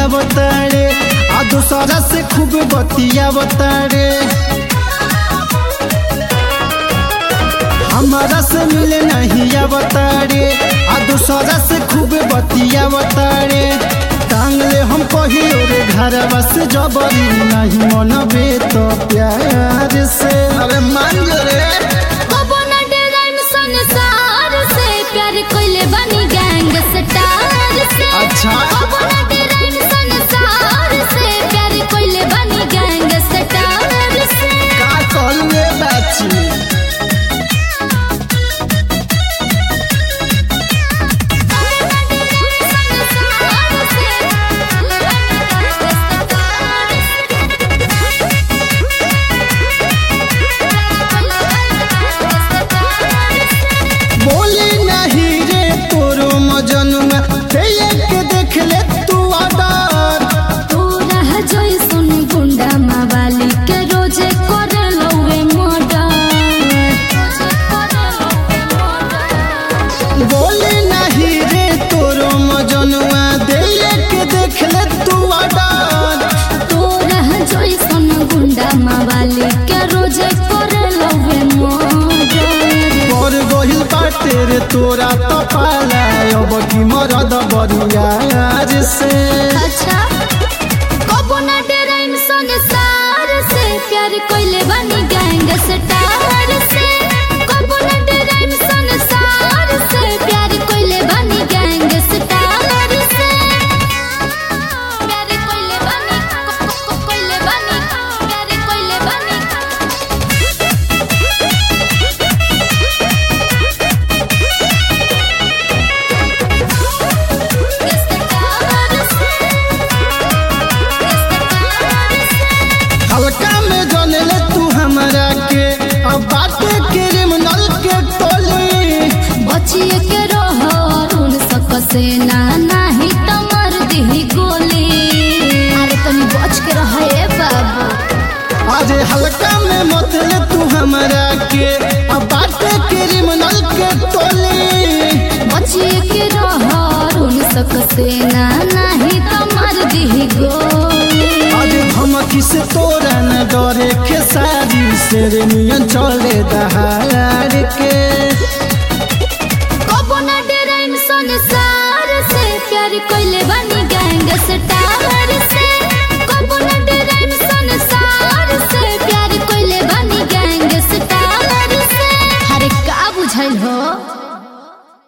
आवतारे आ दूसरा से खूब बतियावतारे हमारा से मिले नहीं आवतारे आ दूसरा से खूब बतियावतारे टांगले हम कहियो रे घरवा से जबरी नहीं मनबे तो प्यार से अरे मान जो रे कबो न डराइम संसार से प्यार कोइले बनी गैंग स्टार से अच्छा। कबो न डराइम संसार से प्यार कोइले बनी गैंग स्टार से का कल में बाची बोली नहीं रे तोरो मजनुआ ते एक देख ले तू आडर तू रह जोई सुन गुंडा मावाली के रोजे करे लौवे मर्डर बोली नहीं रे तोरो मजनुआ दे एक देख ले तू आडर तू रह जोई सुन गुंडा मावाली के रोजे करे लौवे मर्डर पर गहिल बाटे रे तोरा तो पाला अब की मरद बरियार से अच्छा कबो न डराइम संसार से प्यार कोइले बनी गैंग स्टार से कबो न डराइम संसार से प्यार कोइले बनी गैंग स्टार से प्यार कोइले बनी को- को- को- कोइले बनी प्यार कोइले बनी स्टार से हल्का में जने ले तू हमरा के अब बाटे क्रिमिनल के टोली बचिए के रहो अरुण सकसे ना नाही त मर दिही गोली अरे तनी बच के रहे बाबू आज हल्का में मत ले तू हमरा के अब बाटे क्रिमिनल के टोली बचिए के रहो अरुण सकसे ना नाही त मर दिही गोली आज धमकी से तोरा न डरे खेसारी से रे नियन चले दहाड़ के कबो न डराइम संसार से प्यार कोइले बन